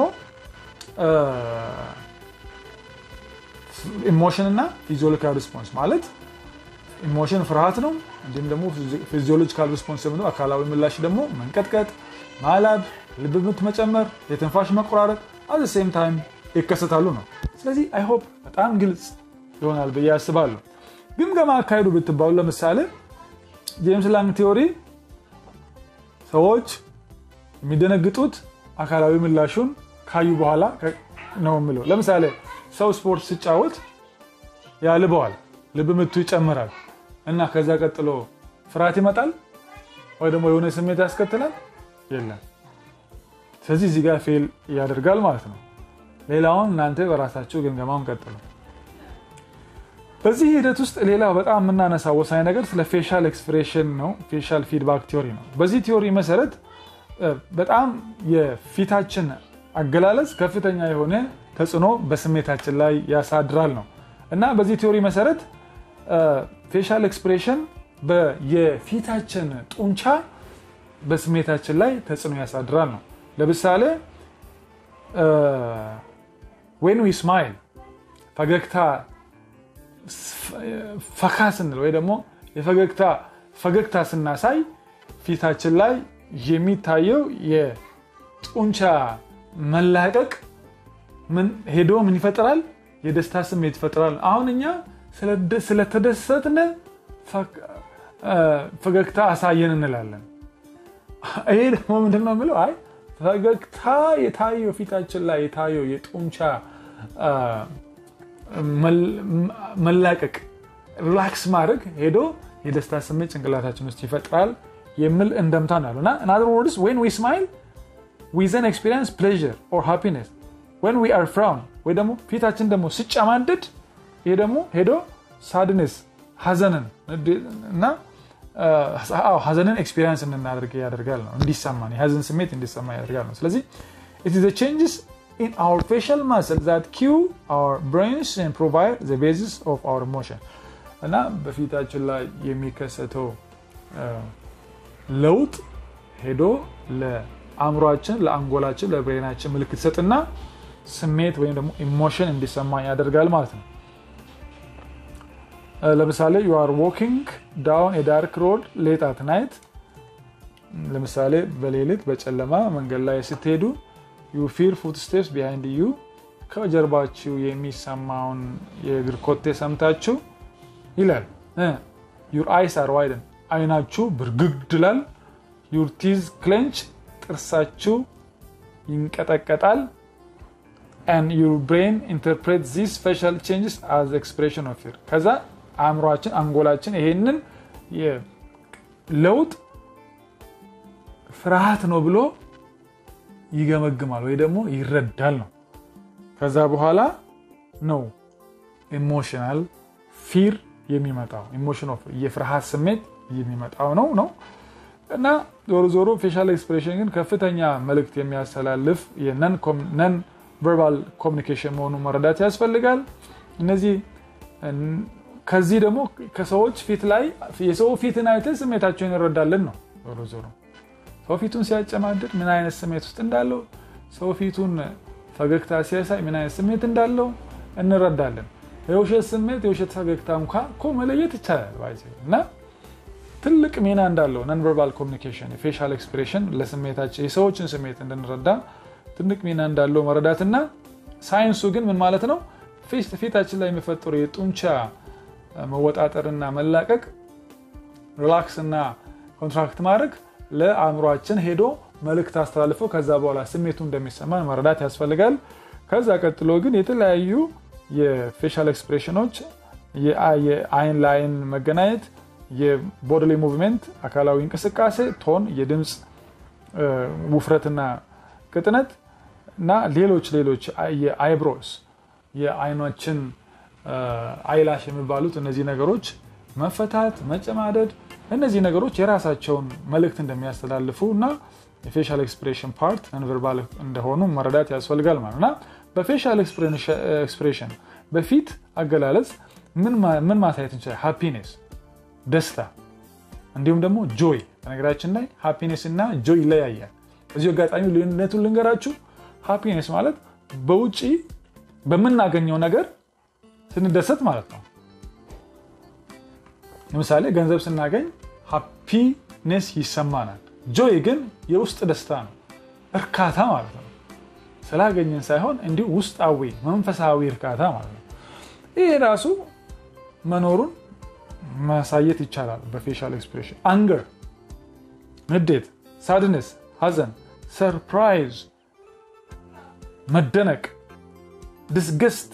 ኢሞሽን እና ፊዚዮሎጂካል ሪስፖንስ ማለት ኢሞሽን ፍርሃት ነው። እንዲሁም ደግሞ ፊዚዮሎጂካል ሪስፖንስ የምንለው አካላዊ ምላሽ ደግሞ መንቀጥቀጥ፣ ማላብ፣ ልብ ምት መጨመር፣ የትንፋሽ መቆራረጥ አዘ ሴም ታይም ይከሰታሉ ነው። ስለዚህ አይ ሆፕ በጣም ግልጽ ይሆናል ብዬ አስባለሁ። ግምገማ አካሄዱ ብትባሉ ለምሳሌ ጄምስ ላንግ ቲዮሪ ሰዎች የሚደነግጡት አካላዊ ምላሹን ካዩ በኋላ ነው የምለው። ለምሳሌ ሰው ስፖርት ሲጫወት ያልበዋል፣ ልብ ምቱ ይጨምራል እና ከዛ ቀጥሎ ፍርሃት ይመጣል ወይ ደግሞ የሆነ ስሜት ያስከትላል የለም። ስለዚህ እዚህ ጋር ፌል ያደርጋል ማለት ነው። ሌላውን እናንተ በራሳችሁ ግምገማውን ቀጥሉ። በዚህ ሂደት ውስጥ ሌላ በጣም የምናነሳው ወሳኝ ነገር ስለ ፌሻል ኤክስፕሬሽን ነው። ፌሻል ፊድባክ ቲዮሪ ነው። በዚህ ቲዮሪ መሰረት በጣም የፊታችን አገላለጽ ከፍተኛ የሆነ ተጽዕኖ በስሜታችን ላይ ያሳድራል ነው እና በዚህ ቲዮሪ መሰረት ፌሻል ኤክስፕሬሽን የፊታችን ጡንቻ በስሜታችን ላይ ተጽዕኖ ያሳድራል ነው። ለምሳሌ ዌን ዊ ስማይል ፈገግታ ፈካ ስንል ወይ ደግሞ የፈገግታ ፈገግታ ስናሳይ ፊታችን ላይ የሚታየው የጡንቻ መላቀቅ ምን ሄዶ ምን ይፈጥራል? የደስታ ስሜት ይፈጥራል። አሁን እኛ ስለተደሰትን ፈገግታ አሳየን እንላለን። ይሄ ደግሞ ምንድን ነው የምለው? አይ ፈገግታ የታየው ፊታችን ላይ የታየው የጡንቻ መላቀቅ ሪላክስ ማድረግ ሄዶ የደስታ ስሜት ጭንቅላታችን ውስጥ ይፈጥራል የሚል እንደምታ ነው ያሉ እና ኢን ወርድስ ዌን ዊ ስማይል ዊ ዘን ኤክስፒሪየንስ ፕሌዥር ኦር ሃፒነስ ዌን ዊ አር ፍራውን ወይ ደግሞ ፊታችን ደግሞ ሲጨማደድ ይሄ ደግሞ ሄዶ ሳድነስ ሀዘንን እና ሀዘንን ኤክስፒሪየንስ እንድናደርግ ያደርጋል ነው እንዲሰማን የሀዘን ስሜት እንዲሰማ ያደርጋል ነው። ስለዚህ ኢት ኢዝ ቼንጅስ in our facial muscle that cue our brains and provide the basis of our emotion እና በፊታችን ላይ የሚከሰተው ለውጥ ሄዶ ለአእምሯችን፣ ለአንጎላችን፣ ለብሬናችን ምልክት ሰጥና ስሜት ወይም ደግሞ ኢሞሽን እንዲሰማ ያደርጋል ማለት ነው። ለምሳሌ ዩ አር ዎኪንግ ዳውን የዳርክ ሮድ ሌት አት ናይት ለምሳሌ በሌሊት በጨለማ መንገድ ላይ ስትሄዱ ዩ ፊር ፉት ስቴፕስ ቢሃይንድ ዩ ከጀርባችሁ የሚሰማውን የእግር ኮቴ ሰምታችሁ ይላል። ዩር አይስ አር ዋይደን አይናችሁ ብርግግ ይላል። ዩር ቲዝ ክሌንች ጥርሳችሁ ይንቀጠቀጣል። and your brain interpret these facial changes as expression of fear ከዛ አእምሯችን አንጎላችን ይሄንን ለውጥ ፍርሃት ነው ብሎ ይገመግማል ወይ ደግሞ ይረዳል ነው። ከዛ በኋላ ነው ኢሞሽናል ፊር የሚመጣው ኢሞሽን ኦፍ የፍርሃት ስሜት የሚመጣው ነው ነው እና ዞሮ ዞሮ ፌሻል ኤክስፕሬሽን ግን ከፍተኛ መልእክት የሚያስተላልፍ ነን ቨርባል ኮሚኒኬሽን መሆኑን መረዳት ያስፈልጋል። እነዚህ ከዚህ ደግሞ ከሰዎች ፊት ላይ የሰው ፊትን አይተን ስሜታቸውን እንረዳለን ነው ዞሮ ዞሮ ሰው ፊቱን ሲያጨማድድ ምን አይነት ስሜት ውስጥ እንዳለው፣ ሰው ፊቱን ፈገግታ ሲያሳይ ምን አይነት ስሜት እንዳለው፣ እንረዳለን። የውሸት ስሜት የውሸት ፈገግታ እንኳ እኮ መለየት ይቻላል እና ትልቅ ሚና እንዳለው ነን ቨርባል ኮሚኒኬሽን የፌሻል ኤክስፕሬሽን ለስሜታችን የሰዎችን ስሜት እንድንረዳ ትልቅ ሚና እንዳለው መረዳትና ሳይንሱ ግን ምን ማለት ነው ፊታችን ላይ የሚፈጠሩ የጡንቻ መወጣጠርና መላቀቅ ሪላክስ እና ኮንትራክት ማድረግ ለአእምሯችን ሄዶ መልእክት አስተላልፎ ከዛ በኋላ ስሜቱ እንደሚሰማን መረዳት ያስፈልጋል። ከዛ ቀጥሎ ግን የተለያዩ የፌሻል ኤክስፕሬሽኖች የአይን ለአይን መገናኘት፣ የቦዲሊ ሙቭሜንት አካላዊ እንቅስቃሴ፣ ቶን፣ የድምፅ ውፍረትና ቅጥነት እና ሌሎች ሌሎች የአይብሮስ የአይኖችን አይላሽ የሚባሉት እነዚህ ነገሮች መፈታት፣ መጨማደድ እነዚህ ነገሮች የራሳቸውን መልእክት እንደሚያስተላልፉ እና የፌሻል ኤክስፕሬሽን ፓርት ነንቨርባል እንደሆኑ መረዳት ያስፈልጋል ማለት እና በፌሻል ኤክስፕሬሽን በፊት አገላለጽ ምን ማሳየት እንችላል? ሃፒኔስ ደስታ፣ እንዲሁም ደግሞ ጆይ። በነገራችን ላይ ሃፒኔስ እና ጆይ ይለያያል። እዚሁ አጋጣሚ ልዩነቱን ልንገራችሁ። ሃፒኔስ ማለት በውጭ በምናገኘው ነገር ስንደሰት ማለት ነው። ለምሳሌ ገንዘብ ስናገኝ ሃፒኔስ ይሰማናል። ጆይ ግን የውስጥ ደስታ ነው፣ እርካታ ማለት ነው። ስላገኘን ሳይሆን እንዲሁ ውስጣዊ መንፈሳዊ እርካታ ማለት ነው። ይሄ ራሱ መኖሩን ማሳየት ይቻላል በፌሻል ኤክስፕሬሽን። አንገር፣ ንዴት፣ ሳድነስ፣ ሀዘን፣ ሰርፕራይዝ፣ መደነቅ፣ ድስገስት፣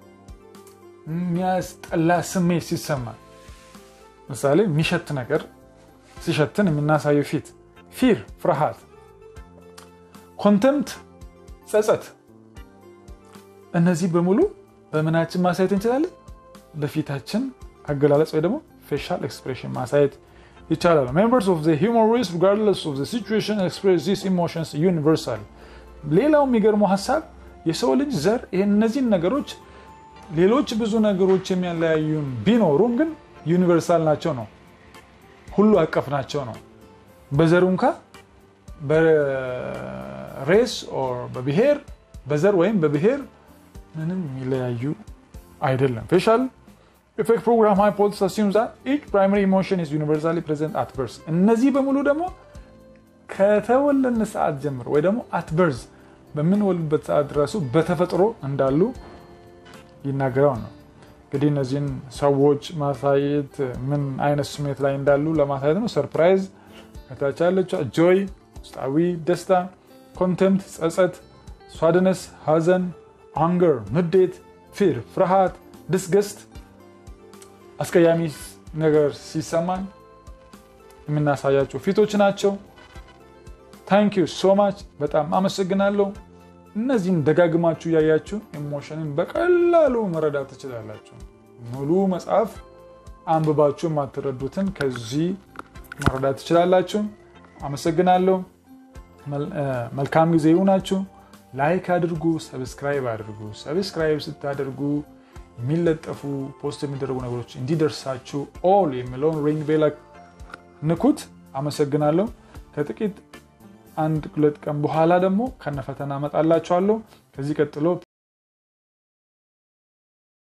የሚያስጠላ ስሜት ሲሰማ ምሳሌ የሚሸት ነገር ሲሸትን የምናሳየው ፊት፣ ፊር ፍርሃት፣ ኮንተምት ጸጸት። እነዚህ በሙሉ በምናችን ማሳየት እንችላለን? በፊታችን አገላለጽ ወይ ደግሞ ፌሻል ኤክስፕሬሽን ማሳየት ይቻላል። ሜምበርስ ኦፍ ዘ ሂውማን ሬስ ሪጋርድለስ ኦፍ ዘ ሲቹዌሽን ኤክስፕሬስ ዚስ ኢሞሽንስ ዩኒቨርሳሊ። ሌላው የሚገርመው ሀሳብ የሰው ልጅ ዘር እነዚህን ነገሮች ሌሎች ብዙ ነገሮች የሚያለያዩን ቢኖሩም ግን ዩኒቨርሳል ናቸው ነው፣ ሁሉ አቀፍ ናቸው ነው። በዘሩ እንኳ በሬስ በብሔር በዘር ወይም በብሔር ምንም የሚለያዩ አይደለም። ፌሻል ኢፌክት ፕሮግራም ሃይፖቴሲስ አሲዩምስ ዛት ኢች ፕራይመሪ ኢሞሽን ኢዝ ዩኒቨርሳሊ ፕሬዘንት አት በርዝ። እነዚህ በሙሉ ደግሞ ከተወለድን ሰዓት ጀምሮ ወይ ደግሞ አት በርዝ በምንወልድበት ሰዓት ድረሱ በተፈጥሮ እንዳሉ ይናገረው ነው። እንግዲህ እነዚህን ሰዎች ማሳየት ምን አይነት ስሜት ላይ እንዳሉ ለማሳየት ነው። ሰርፕራይዝ ከታች ያለችው ጆይ ውስጣዊ ደስታ፣ ኮንተምት ጸጸት፣ ሷድነስ ሀዘን፣ አንገር ንዴት፣ ፊር ፍርሃት፣ ድስገስት አስቀያሚ ነገር ሲሰማን የምናሳያቸው ፊቶች ናቸው። ታንክ ዩ ሶ ማች በጣም አመሰግናለሁ። እነዚህን ደጋግማችሁ እያያችሁ ኢሞሽንን በቀላሉ መረዳት ትችላላችሁ። ሙሉ መጽሐፍ አንብባችሁ የማትረዱትን ከዚህ መረዳት ትችላላችሁ። አመሰግናለሁ። መልካም ጊዜ ይሁናችሁ። ላይክ አድርጉ፣ ሰብስክራይብ አድርጉ። ሰብስክራይብ ስታደርጉ የሚለጠፉ ፖስት የሚደረጉ ነገሮች እንዲደርሳችሁ ኦል የሚለውን ሪንግ ቤል ንኩት። አመሰግናለሁ። ከጥቂት አንድ ሁለት ቀን በኋላ ደግሞ ከነፈተና እመጣላችኋለሁ። ከዚህ ቀጥሎ